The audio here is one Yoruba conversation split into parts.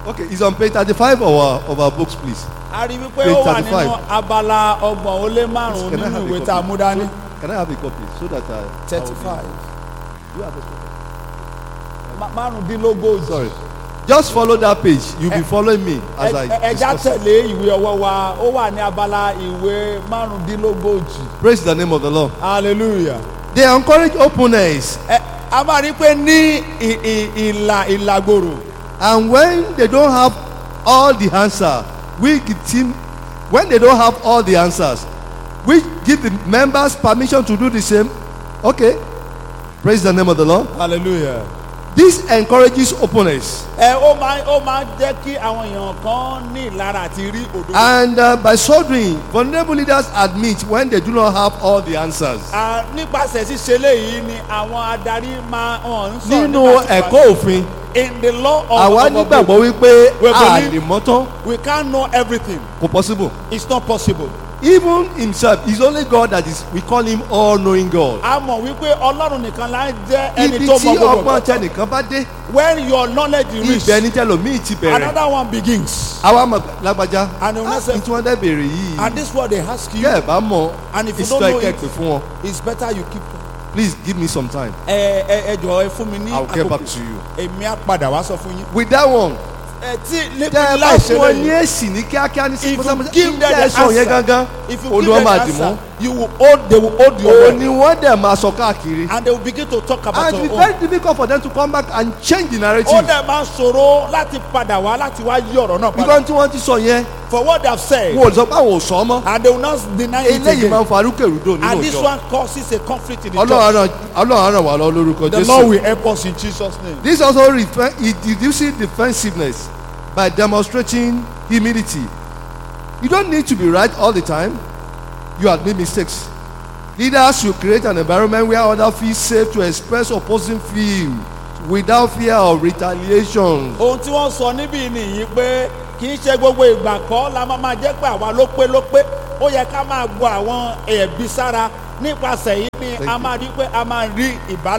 Okay, it's on page thirty-five of our of our books, please. a rí wípé Page ó wà 35. nínú abala ọgbọ̀n ó lé márùn-ún Can I nínú have a ìwé copy? tá a mú dání. Can I have a copy so that I? I will be- thirty-five You have a copy? márùndínlógójì. Sorry. Just follow that page. You'll be following me as I Ẹ- ẹ- ẹja discuss. it. tẹ̀lé ìwé ọwọ́ wa ó wà ní abala ìwé márùndínlógójì. Praise the name of the Lord. hallelujah. They encourage openness, ẹ a máa rí i pé ní ì- ì- ìlà ìlàgbòrò and when they don't have all the answer, we give team. When they don't have all the answers, we give the members permission to do the same. Okay. Praise the name of the Lord. hallelujah. This encourages openness. ẹ ó máa ó máa jẹ́ kí àwọn èèyàn kan ní ìlara àti rí òdodo. And uh, by so doing, vulnerable leaders admit when they do not have all the answers. À, nípasẹ̀ ṣíṣe léyìí ni àwọn adarí máa hàn ń sọ̀rọ̀ Nínú nípa tiwa. ẹ̀kọ́ òfin, in the law of àwa of- of- nígbàgbọ́ wípé We a believe- lè mọ́tán we can't know everything kò possible. it's not possible. Even himself, it's only God that is, we call him all-knowing God. a mọ̀ wípé ọlọ́run nìkan la ń jẹ́ ẹni Ibi tó tí mọ gbogbo ọgbọ́n nǹkan. tẹnìkan bá dé, when your knowledge reach ibẹ̀ ní tẹlòmíì ti bẹ̀rẹ̀. another one begins Àwa mọ̀ lágbájá, And the one ah, said- ní tí wọ́n dẹ́ bèrè yìí, and this is what they ask you kẹ́ ẹ̀ bá mọ̀, And if you it's don't like know ẹ it- pè fún wọn. it's better you keep Please give me some time. ẹ ẹ ẹ jọ̀ọ́ ẹ fún mi ní I will get back to you. èmi á padà wá sọ fún yín. With that one, ẹ tí tẹ́ ẹ bá láì ṣe fún ọ ní lẹ́yìn èsì ní kíákíá ní if you sípòsápòsá, give them the sọ yẹn answer gangan, if you give olúwa them máa the dì mọ́. answer you will hold they will hold your Òun word ni wọ́n dẹ̀ máa sọ káàkiri. and they will begin to talk about And your it's own. very difficult for them to come back and change the ó narrative. dẹ̀ máa ń ṣòro láti padà wá láti wá yí ọ̀rọ̀ náà padà Because tí wọ́n ti sọ yẹn, for what they have said wọn ò sọ pé àwọn ò sọ mọ́. and they will not deny it Eléyìí máa again ń fa arúkèrúdò nínú and this ìjọ. one causes a conflict in the Ọlọ́run church á ràn- Ọlọ́run á ràn wá lọ lórúkọ the Lord Jésù. will help us in Jesus name. This also refer it reduces defensiveness by demonstrating humility. You don't need to be right all the time. You admit mistakes. Leaders should create an environment where others feel safe to express opposing views without fear of retaliation. ohun tí wọ́n sọ níbí nìyí pé kì í ṣe gbogbo ìgbà kọ́ la máa máa jẹ́ pé àwa ló pé ló pé ó yẹ ká máa gbọ́ àwọn ẹ̀bí sára nípasẹ̀ yìí ni Thank a you. máa rí pé a máa rí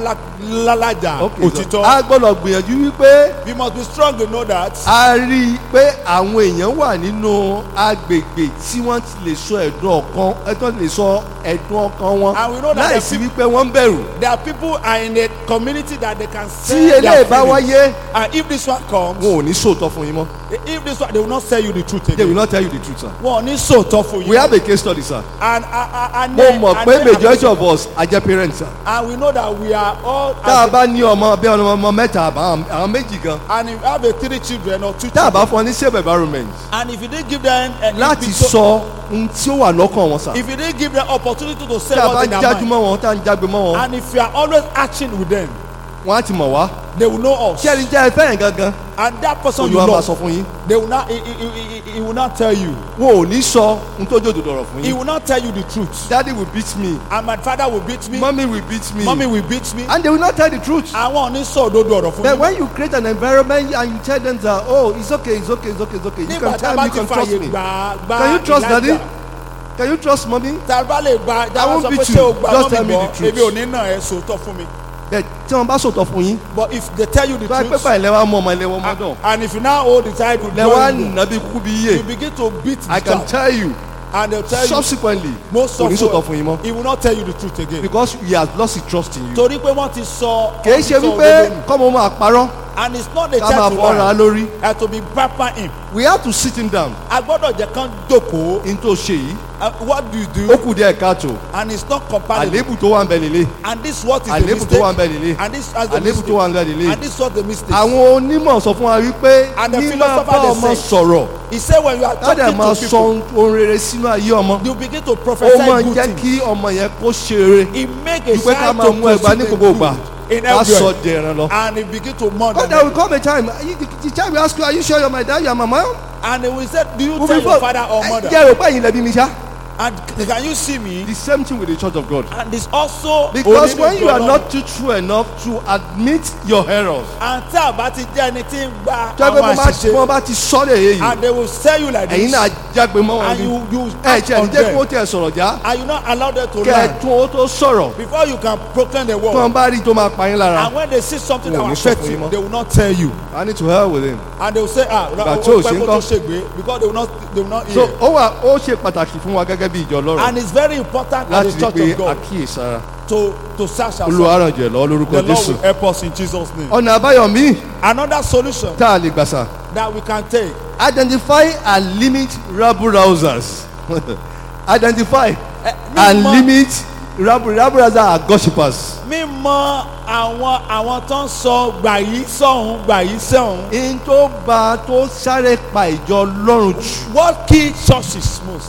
ìbálàjà Okay, so òtítọ́ a gbọ́dọ̀ gbìyànjú wípé we must be strong to know that a rí i pé àwọn èèyàn wà nínú agbègbè tí wọ́n ti lè sọ ẹ̀dùn ọkàn ẹ̀dùn lè sọ ẹ̀dùn ọkàn wọn And we know that láìsí the wípé wọ́n ń bẹ̀rù. there are people are in a community that they can tí say their eléyìí bá feelings wáyé and if this one comes wọn ò ní sòótọ́ fún yín mọ́ if this one they will not tell you the truth they will again not tell you the truth sir. wọn ò ní sòótọ́ fún we yín have a case study sir. and and and mo mọ̀ pé majority of us are jẹ́ parents sir. and we know that we are all tá a bá ní ọmọ bí ọmọ ọmọ mẹ́ta àbá àwọn méjì gan and if you have a three children or two tá a children bá fún ọ ní safe environment and if you didn't give them a láti if you- sọ ohun tí ó wà lọ́kàn wọn sir. if you didn't give them opportunity to say tá a bá what's in ń their jájú mind mọ́ wọn tá a ń jágbe mọ́ wọn and if you are always acting with them wọn á ti mọ̀ wá. they will know us ṣé ẹni jẹ́ ẹ fẹ́ràn gangan and that person you olùwà máa love sọ fún yín. they will not he, he, he, he- he will not tell you wọn ò ní sọ ohun tó jòdò dọ̀rọ̀ fún he yín. will not tell you the truth daddy will beat me and my father will beat me mommy will beat me mommy will beat me and they will not tell the truth. àwọn ò ní sọ òdodo ọ̀rọ̀ fún But mi when you create an environment and you tell them that, oh, it's okay, it's okay, it's okay, it's okay, you nígbà can tá a tell bá me, you ti can trust fààyè me. gbà gbà Can you trust daddy? Elijah, Can you trust mommy? tá a bá lè gba tá a bá won't sọ pé beat ṣé o you. gba Just tell mọ́mí me gbọ́ the truth. èmi ò ní nà ẹ́ sòótọ́ fún mi But tí wọ́n bá sòtọ̀ fún yín, but if they tell you the tó bá pẹ́ truth pàì lẹ́wà mọ́ ọmọ ẹlẹ́wọ̀n ọmọ náà. and if you now hold the child with Lẹ́wà joy nà bí kúkú bí you yé. begin to beat the I can child tell you, and they tell you subsequently, most kò ní of sòtọ̀ fún yín mọ́. he will not tell you the truth again Because he has lost his trust in you. torí pé wọ́n ti sọ Kìí ṣe wọ́n ti sọ wípé òdodo nù. kọ́mọ máa parọ́ and it's not the ká máa child to fọ́ra lie lórí. and to be pamper him We have to sit him down. a gbọ́dọ̀ jẹ́ kán jókòó In tó ṣe yìí, and what do you ó do kù díẹ̀ káàtó. and it's not compatible Àléébù tó wà ń bẹ lélẹ̀. and this what is the Àléébù tó wà ń mistake bẹ lélẹ̀. and this as the Àléébù tó wà ń bẹ mistake lélẹ̀. and this was the mistake àwọn onímọ̀ sọ fún wa wípé And the ní máa philosopher bá they ọmọ say- sọ̀rọ̀ he say when you are ládàá talking máa to sọ people ohun rere sínú ayé ọmọ you begin to ó prophesy máa ń good jẹ́ things kí ọmọ yẹn kó ṣe rere he make a ju pé ká child máa to mú ẹgbàá ní proceed gbogbo ìgbà in ká sọ everywhere dẹ̀ràn lọ. and he begin to mourn but there will come a time you- the child will ask you are you sure you are my dad you are my mom. and he will say do you Mo tell fi your fọ́- father or ẹ mother jẹ́ rò pé ẹ̀yin lẹ́bi mi ṣá and c- can you see me The same thing with the church of God. and it's also Because onílù when you are Ọlọ́run. not too true enough to admit your errors, and tí a bá ti jẹ́ ẹni tí ń gba jẹ́ pé àwọn mo bá àṣìṣe mo bá ti sọ́lẹ̀ èyí and they will tell you like ẹ̀yin this náà jágbe mọ́ wọn and ni you you ẹ̀ act jẹ́ on ẹ̀ jẹ́ kí wọ́n them tẹ̀ sọ̀rọ̀ já and you not allow them to kẹ́ ẹ̀ learn tún owó tó sọ̀rọ̀ before you can proclaim the tí word wọ́n bá rí tó máa pa yín lára. and when they see something that Wọn ò will ní sọ affect fún yín you mọ́. they will not tell you I need to hell with him. and they will say ah Ìgbà o tí ò pẹ́ ṣe ń kó kọ́. tó ṣègbè because they will not they will not so hear ó wà ó ṣe pàtàkì fún wa gẹ́gẹ́ bí ìjọ ọlọ́run and it's very important láti as rí the church pé of God àkíyèsára to to search ourselves olùwárànjẹ lọ lórúkọ the Lord jésù. will help us in Jesus name ọ̀nà àbáyọ míì another solution tá a lè gbàsà that we can take identify and limit rabble rousers identify Eh, and mímọ̀- limit rabble rabble rousers are gossipers. mímọ̀ àwọn àwọn tó ń sọ gbà yìí sọ̀hún gbà yìí sọ̀hún in tó ba tó sáré pa ìjọ ọlọ́run jù what kill churches most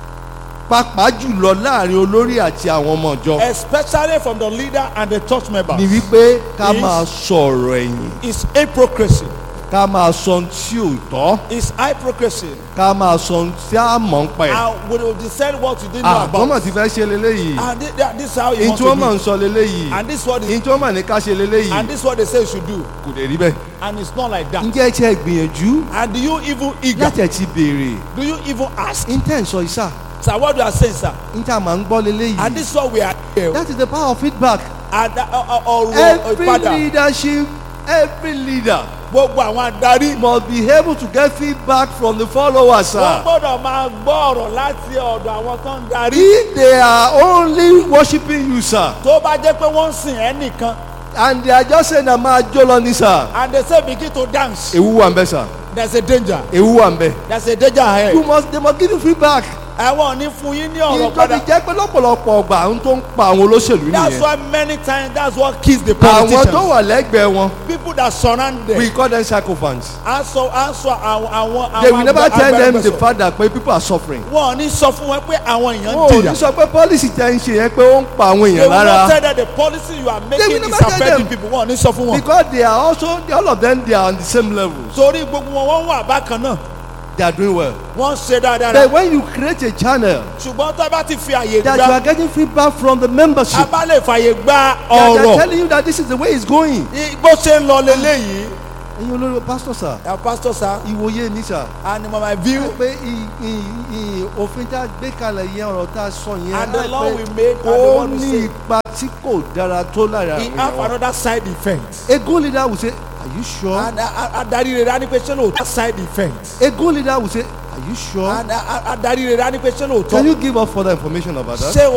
pàápàá jùlọ láàrin olórí àti àwọn ọmọ ìjọ especially from the leader and the church members ni wípé ká Is- máa sọ̀rọ̀ ẹ̀yìn is hypocrisy ká máa sọ ohun tí ò tọ́ is hypocrisy ká máa sọ ohun tí a mọ̀ ń pẹ́. and we will decide what you didn't know àbọ̀mọ̀ about ti fẹ́ ṣe leléyìí and thi- thi- this is how you in want tí wọ́n mọ̀ to ń sọ leléyìí do and this is what in is tí wọ́n mọ̀ ní ká ṣe leléyìí and this is what they say you should do kò dé rí bẹ́ẹ̀. and it's not like that ǹjẹ́ ẹ ti ẹ gbìyànjú and do you even eager láti ẹ̀ ti béèrè do you even ask intẹ́ ń sọ ìsà sir what you are saying sir intẹ́ àmà ń gbọ́ and leléyìí this is what we are here that is the power of feedback and ọ̀rọ̀ every ìpadà leadership every leader gbogbo àwọn adarí must be able to get feedback from the followers wọ́n sir. gbọ́dọ̀ máa gbọ́ ọ̀rọ̀ láti ọ̀dọ̀ àwọn tó ń darí if they are only worshiping you sir tó bá jẹ́ pé wọ́n ń sìn ẹ́ nìkan and they are just saying na máa jó lọ ní sir and they say begin to dance ewu wà ń bẹ sir there is a danger ewu wà ń bẹ there is a danger ahead you must they must give you feedback. àwọn ò ní fún yín ní ọ̀rọ̀ ìjọba padà jẹ́ pé lọ́pọ̀lọpọ̀ ọgbà ohun tó ń pa àwọn olóṣèlú that's nìyẹn why many times that's what kills the àwọn tó politicians wà lẹ́gbẹ̀ẹ́ wọn people that surround them we call them sycophants aṣọ aṣọ àwọn àwọn they will never àgbà- tell them the àgbàgbẹ́sọ. fact that pé people are suffering. wọn ò ní sọ fún wọn pé àwọn èèyàn wọn ń ò ní jìyà sọ pé policy tẹ́ ń ṣe yẹn pé ó ń pa àwọn they èèyàn will not lára tell them the policy you are making will is never tell affecting them. people wọn ò ní sọ fún wọn because they are also they, all of them they are on the same level torí gbogbo wọn wọ́n wà bákan náà they are doing well. wọ́n ń ṣe dáadáa but when you create a channel ṣùgbọ́n tó bá ti fi àyè that you gba are getting feedback from the membership a bá lè fàyè gba that they are ọ̀rọ̀ telling you that this is the way it's going. i- bó ṣe ń lọ leléyìí ẹ̀yin olórí pastor sir our pastor sir ìwòye mi sir. and my view pé ì- ì- ì- òfin tá a gbé kalẹ̀ yẹn ọ̀rọ̀ tá a sọ yẹn And the láì law pé we made and the ó one we ní say. ipa tí kò dára tó lára he àwọn have èèyàn. another side effect a good leader will say are you sure and a- a- adarí rere á ní pé ṣé lóòótọ́ side effect a good leader will say are you sure and a- a- adarí rere á ní pé ṣé can lóòótọ́ you give us further information about that. ṣé